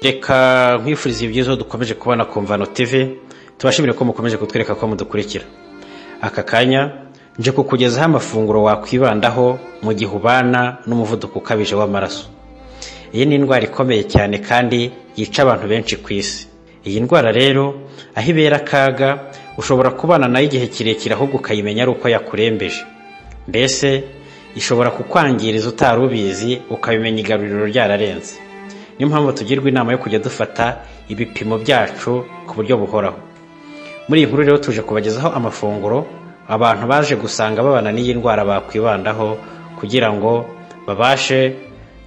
reka nkwifuriza ibyiza dukomeje kubona ku mvano tv tubashimire ko mukomeje kutwereka ko mudukurikira aka kanya nje kukugezaho amafunguro wakwibandaho mu gihe ubana n'umuvuduko ukabije w'amaraso iyi ni indwara ikomeye cyane kandi yica abantu benshi ku isi iyi ndwara rero aho ibera akaga ushobora kubana nayo igihe kirekire ahubwo ukayimenya ari uko yakurembeje mbese ishobora kukwangiriza utari ubizi ukabimenya igaruriro ryararenze niyo mpamvu tugirwa inama yo kujya dufata ibipimo byacu ku buryo buhoraho muri iyi nkuru rero tuje kubagezaho amafunguro abantu baje gusanga babana n'iyi ndwara bakwibandaho kugira ngo babashe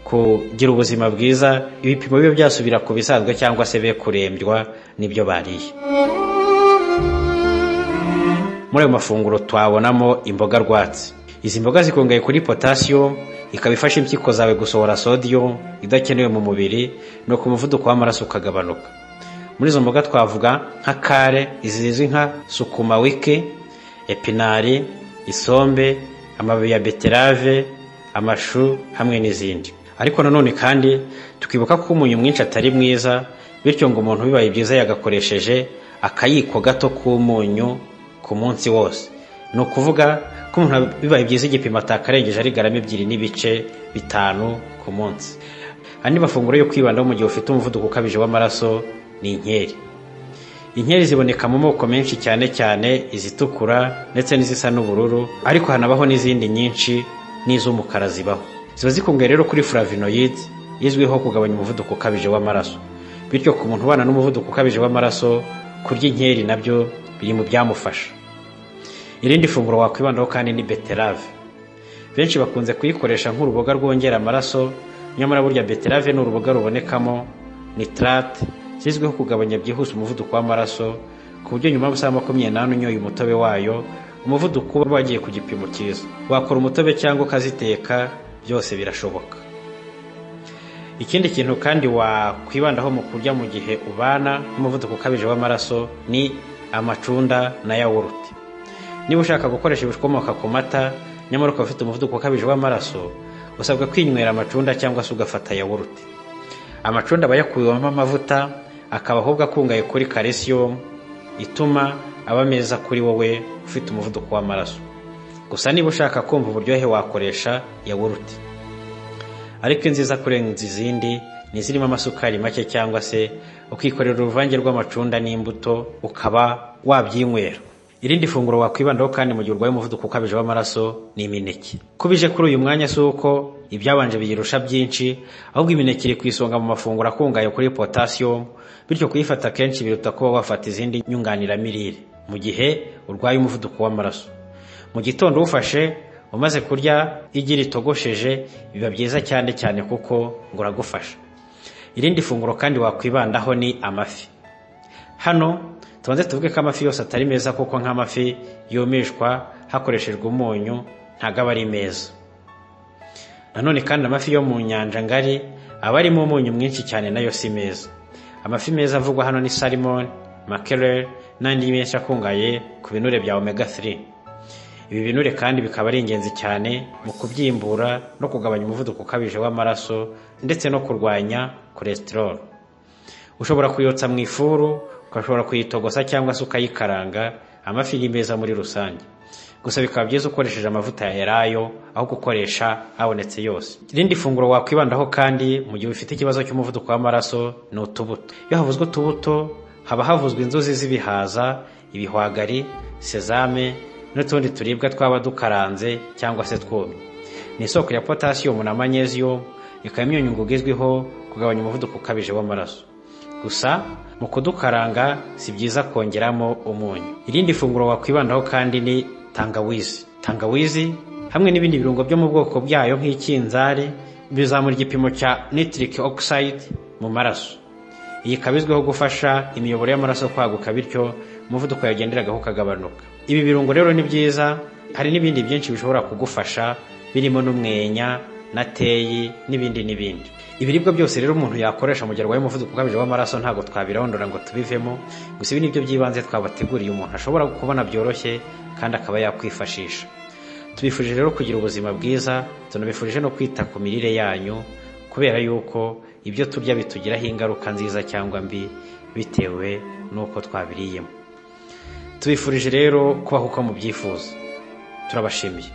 kugira ubuzima bwiza ibipimo bibe byasubira ku bisanzwe cyangwa se be kurembywa n'ibyo bariye muri ayo mafunguro twabonamo imboga rwatsi izi mboga zikungahaye kuri potasiyumu ikaba ifasha impyiko zawe gusohora sodiyo idakenewe mu mubiri nuko umuvuduko w'amaraso ukagabanuka muri izo mboga twavuga nka kare zizwi nka sukumawike epinari isombe amababi ya beterave amashu hamwe n'izindi ariko nanone kandi tukibuka ko umunyu mwinshi atari mwiza bityo ngo umuntu bibaye byiza yagakoresheje akayiko gato k'umunyu ku munsi wose ni ukuvuga ko umuntu bibaye byiza igipimo atakarengeje ari garama ebyiri n'ibice bitanu ku munsi andi mafunguro yo kwibandaho mu gihe ufite umuvuduko ukabije w'amaraso ni inkeri inkeri ziboneka mu moko menshi cyane cyane izitukura ndetse n'izisa n'ubururu ariko hanabaho n'izindi nyinshi n'iz'umukara zibaho ziba zikungahaye rero kuri furavinoyidi izwiho kugabanya umuvuduko ukabije w'amaraso bityo ku muntu ubana n'umuvuduko ukabije w'amaraso kurya inkeri nabyo biri mu byamufasha irindi funguro wakwibandaho kandi ni beterave benshi bakunze kuyikoresha nk'uruboga rwongera amaraso nyamara burya beterave ni uruboga rubonekamo nitarate zizwiho kugabanya byihuse umuvuduko w'amaraso ku buryo nyuma y'amasaha makumyabiri n'ane unyoye umutobe wayo umuvuduko uba wagiye ku gipimo cyiza wakora umutobe cyangwa ukaziteka byose birashoboka ikindi kintu kandi wakwibandaho mu kurya mu gihe ubana n'umuvuduko ukabije w'amaraso ni amacunda na yawurute niba ushaka gukoresha ibikomoka ku mata nyamara ukaba ufite umuvuduko ukabije w'amaraso usabwa kwinywera amacunda cyangwa se ugafata yawurute amacunda aba yakuyemo amavuta akaba ahubwo akungahaye kuri calcium ituma aba meza kuri wowe ufite umuvuduko w'amaraso gusa niba ushaka kumva uburyohe wakoresha yawurute ariko inziza kurenza izindi ni izirimo amasukari make cyangwa se ukikorera uruvange rw'amacunda n'imbuto ukaba wabyinywera irindi funguro wakwibandaho kandi mu gihe urwaye umuvuduko ukabije w'amaraso ni imineke kubije kuri uyu mwanya si uko ibyabanje biyirusha byinshi ahubwo imineke iri ku isonga mu mafunguro akungahaye kuri potasiyumu bityo kuyifata kenshi biruta kuba wafata izindi nyunganiramirire mu gihe urwaye umuvuduko w'amaraso mu gitondo uwufashe umaze kurya igi ritogosheje biba byiza cyane cyane kuko ngo uragufasha irindi funguro kandi wakwibandaho ni amafi hano tubanze tuvuge ko amafi yose atari meza kuko nk'amafi yumishwa hakoreshejwe umunyu ntabwo aba ari meza nanone kandi amafi yo mu nyanja ngari aba arimo umunyu mwinshi cyane nayo si meza amafi meza avugwa hano ni sarimoni makerere n'andi menshi akungahaye ku binure bya omega 3 ibi binure kandi bikaba ari ingenzi cyane mu kubyimbura no kugabanya umuvuduko ukabije w'amaraso ndetse no kurwanya cholesterol ushobora kuyotsa mu ifuru ugashobora kuyitogosa cyangwa se ukayikaranga amafi ni meza muri rusange gusa bikaba byiza ukoresheje amavuta ya erayo aho gukoresha abonetse yose irindi funguro wakwibandaho kandi mu gihe ufite ikibazo cy'umuvuduko w'amaraso ni utubuto iyo havuzwe utubuto haba havuzwe inzuzi z'ibihaza ibihwagari sezame n'utundi turibwa twaba dukaranze cyangwa se twumye ni isoko ya potasiyumu na manyeziyumu ikaba imyunyu ngugu izwiho kugabanya umuvuduko ukabije w'amaraso gusa mu kudukaranga si byiza kongeramo umunyu irindi funguro wakwibandaho kandi ni tangawizi tangawizi hamwe n'ibindi birungo byo mu bwoko bwayo nk'ikinzari bizamura igipimo cya nitric oxide mu maraso iyi ikaba izwiho gufasha imiyoboro y'amaraso kwaguka bityo umuvuduko yagenderagaho ukagabanuka ibi birungo rero ni byiza hari n'ibindi byinshi bishobora kugufasha birimo n'umwenya na teyi n'ibindi n'ibindi ibiribwa byose rero umuntu yakoresha mu gihe arwaye umuvuduko ukabije w'amaraso ntabwo twabirondora ngo tubivemo gusa ibi ni byo by'ibanze twabateguriye umuntu ashobora kubona byoroshye kandi akaba yakwifashisha tubifurije rero kugira ubuzima bwiza tunabifurije no kwita ku mirire yanyu ku kubera yuko ibyo turya bitugiraho ingaruka nziza cyangwa mbi bitewe n'uko twabiriyemo tubifurije rero kubaho uko mubyifuza turabashimiye